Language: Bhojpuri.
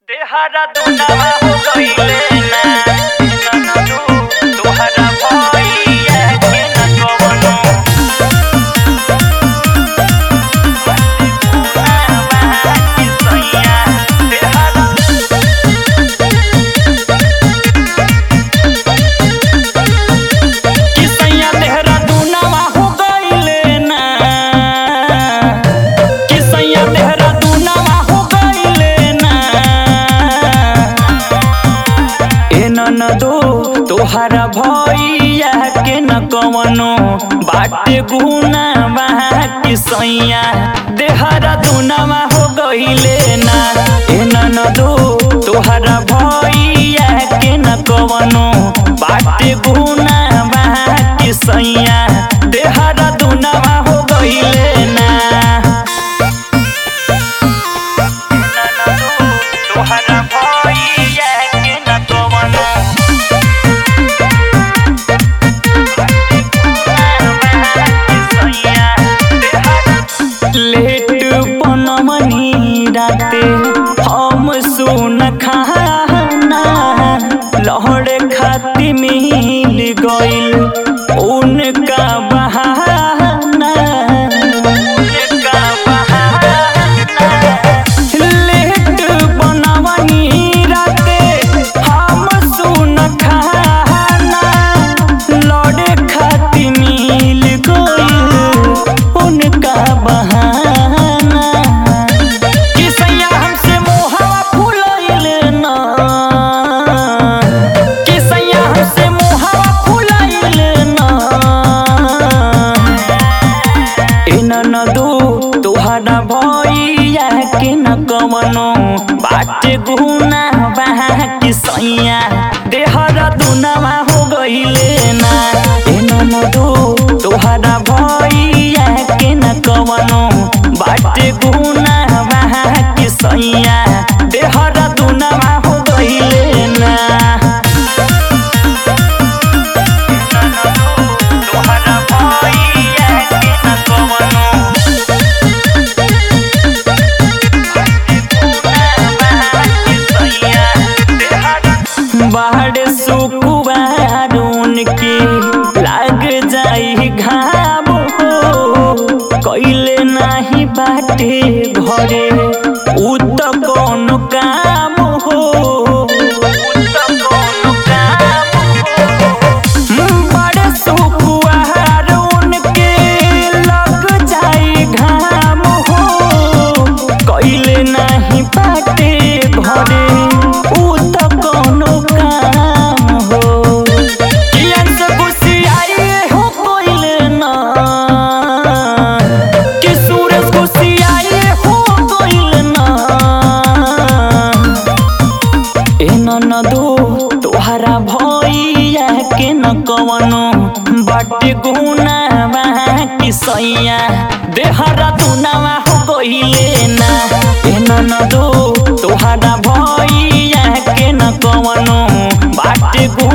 देहरा दुनावा हो गइले ना ननदू तोहरा भइया के न कवनो दुनावा के सैया देहरा कि सैया देहरा दुनावा हो गइले ना कि सैया देहरा दुनावा हो गइले ना ए ननदो तोहरा भइया के न कवनो बाटे गुना बा कि सैया देहरा दुनावा हो गइले ना ए ननदो तोहरा भइया के न कवनो बाटे गुना बा कि सैया देहरा दुनावा हो गइले ना तोहरा भइया के न कवनो लेट बनमनी राते हम सुन खाना लहड़ खाती मिल गइल उनका बहाना उनका बहाना लेट बनवनी राते हम सुन खाना लड़े खाती मिल गइल उनका बहाना कि सैया हमसे मोहवा फुलैल ना कि सैया हमसे मोहवा फुलैल ना ए ननदू तोहरा भइया के न कवनो बाटे गुना बा कि सैया देहरा दुनावा हो गइले ना ए ननदू तोहरा भइया के न कवनो बाटे गुना बा कि सैया देहरा दुनावा हो गइले ना तोहरा भइया के न कवनो बाहर सुकुबार उनके लाग जाई घाम हो कैले नाही बाटे घरे उ त कौन काम हो उ त कौन काम हो बड़े सुकुआर उनके लग जाई घाम हो कैले नाही बाटे घरे उ त कौनो काम हो कियन से गुस्सियाए हो कोइले ना कि सूरज गुस्सियाए हो कोइले ना ए ननदो तोहरा भइया के न कवनो बाटे गुना बा कि सैया देहरा दुनावा हो गइले ना ए ननदो तोहरा भइया के न कवनो बाटे गुना